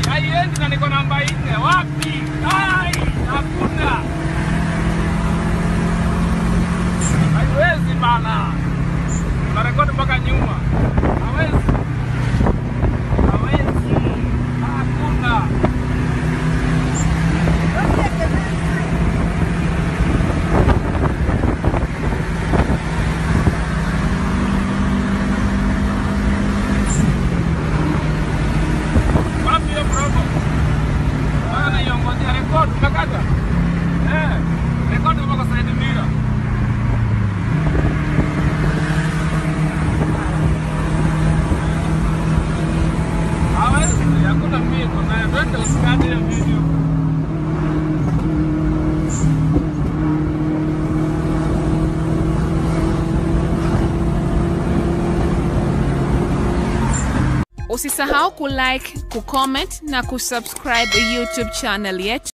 haiendi na niko namba nne. Wapi? Ai, hakuna, haiwezi bana. Unarekodi mpaka nyuma, hawezi, hawezi, hakuna. Wapi hiyo promo? Bana naiongojea rekodi, umekata? Eh, rekodi mpaka Said Mira. Hawezi, hakuna mbio nayo. Twende usikate hiyo video. Usisahau kulike, kucomment na kusubscribe YouTube channel yetu.